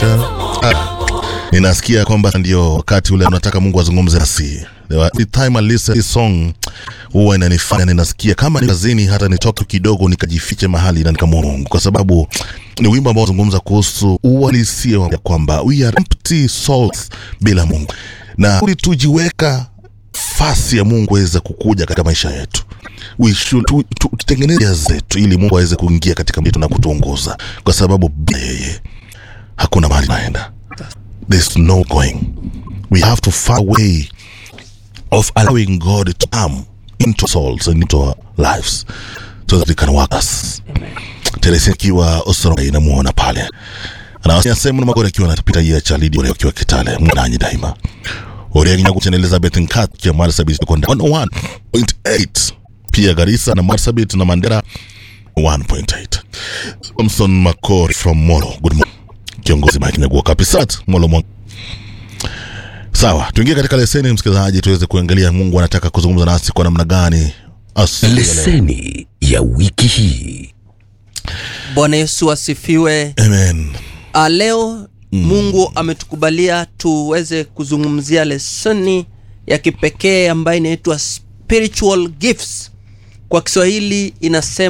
cha ah, ninasikia kwamba ndio wakati ule unataka Mungu azungumze nasi. The time I listen this song huwa inanifanya ninasikia kama ni kazini, hata nitoke kidogo nikajifiche mahali na nikamwomba Mungu, kwa sababu ni wimbo ambao unazungumza kuhusu uhalisia wa kwamba we are empty souls bila Mungu, na ili tujiweka nafasi ya Mungu aweze kukuja katika maisha yetu we should tu- tu- tutengeneze njia zetu ili Mungu aweze kuingia katika yetu na kutuongoza, kwa sababu bila yeye hakuna mahali naenda. There's no going. We have to find a way of allowing God to come into souls and into our lives so that he can work us. Teresa akiwa Osoro inamuona pale anasema na magori akiwa anapita yeye cha lidi ule akiwa Kitale mwananyi daima Oriagi nyagu chen Elizabeth Nkat kia Marsabit konda 101.8 pia Garissa na Marsabit na Mandera 1.8 Thompson Makori from Molo good morning kiongozi Mike Nyagu Kapisat Molo Molo Sawa, tuingie katika leseni msikilizaji, tuweze kuangalia Mungu anataka kuzungumza nasi kwa namna gani asubuhi ya leo. leseni ya wiki hii Bwana Yesu asifiwe. Amen. Ah, leo Mungu ametukubalia tuweze kuzungumzia lesoni ya kipekee ambayo inaitwa spiritual gifts. Kwa Kiswahili inasema